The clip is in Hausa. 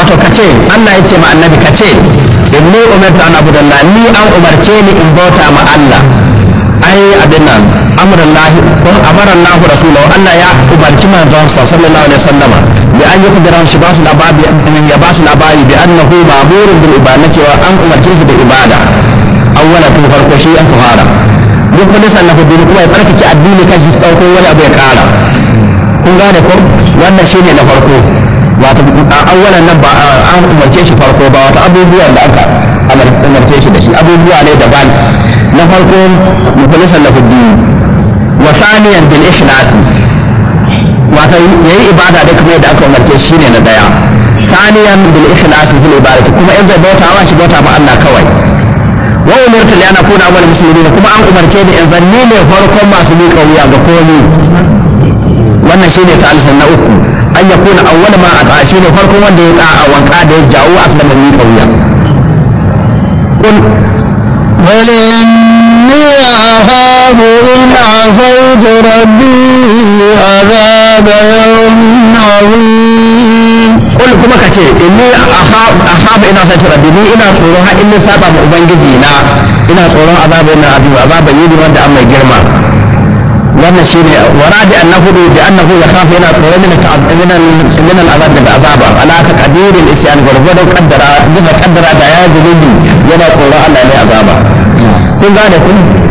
to kace Allah ya ce ma annabi kace inni umirtu an abudallah ni an umarce ni in bauta ma Allah ai abin nan amrullahi ko amarallahu rasulahu Allah ya umarci manzon sa sallallahu alaihi wasallama bi an yukhbira shi ba su labari ya ba su labari bi annahu ma'murun bil ibada cewa an umarci shi da ibada awwala tun farko shi an fara mukhlisan lahu din kuma ya tsarkake addini kan shi dauko wani abu ya kara kun gane ko wannan shine na farko wato awwalan nan ba an umarce shi farko ba wato abubuwan da aka umarce shi da shi abubuwa ne daban na farko mukhlisan lahu din wa thaniyan bil ikhlas wato yayi ibada da kuma yadda aka umarce shi ne na daya thaniyan bil ikhlas fil ibadati kuma in zai bauta wa shi bauta ma Allah kawai wa umirtu li an akuna awwal muslimin kuma an umarce ni in zanni ne farkon masu miƙa wuya ga komai wannan shine salisan na uku an ya kuna awwal ma a shine farkon wanda ya ta'a wanka da ya jawo aslama miƙa wuya kun بل إني أخاف إن عصيت ربي عذاب يوم عظيم kul kuma ka ce inni ahab ina sa rabbi ni ina tsoron har in saba ma ubangiji na ina tsoron azaba na abu azaba yi wanda an mai girma wannan shine waradi annahu bi annahu yakhafu yana tsoron min min min al'azab daga azaba ala taqdiril isyan gurgudan qaddara bisa qaddara da ya zulubi yana tsoron Allah ne azaba kun gane kun